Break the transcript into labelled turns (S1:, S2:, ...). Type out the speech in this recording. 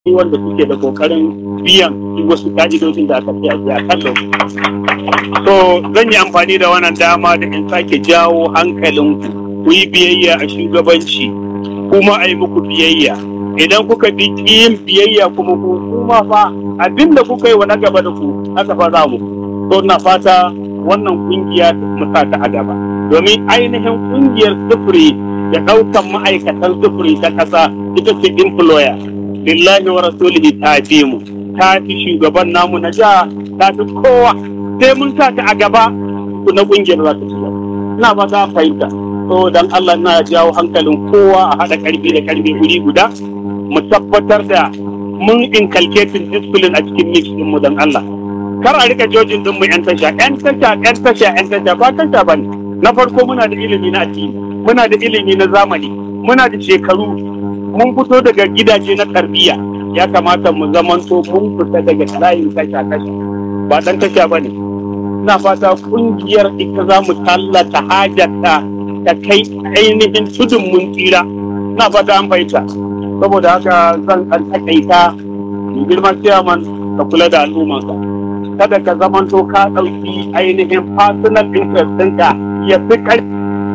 S1: wanda suke da kokarin biyan wasu ka'idojin da aka fiye a kan lokaci. So zan yi amfani da wannan dama da in sake jawo hankalinku ku yi biyayya a shugabanci kuma a yi muku biyayya. Idan kuka bi yin biyayya kuma ku kuma fa abinda kuka yi wa na gaba da ku haka fa za mu. So na fata wannan kungiya mu sa ta a gaba. Domin ainihin kungiyar sufuri da ɗaukan ma'aikatan sufuri ta ƙasa ita ce employer. lillahi wa rasulihi ta fi mu ta fi shugaban namu na jiha ta fi kowa sai mun sa ta a gaba na kungiyar za ta ci ina ba ta fahimta to dan Allah na jawo hankalin kowa a haɗa karfi da karfi wuri guda mu tabbatar da mun inculcating discipline a cikin mix din mu dan Allah kar a rika jojin din mu yan tasha yan tasha yan tasha yan tasha ba tasha bane na farko muna da ilimi na addini muna da ilimi na zamani muna da shekaru mun fito daga gidaje na tarbiyya ya kamata mu zamanto mun fita daga layin tasha tasha ba dan tasha bane ina fata kungiyar ita za mu tallata hajarta ta kai ainihin tudun mun tsira ina fata an fahimta saboda haka zan kan takaita mai girman ciyaman ka kula da al'ummanka kada ka zamanto ka ɗauki ainihin personal interest ɗinka ya fi ƙarfi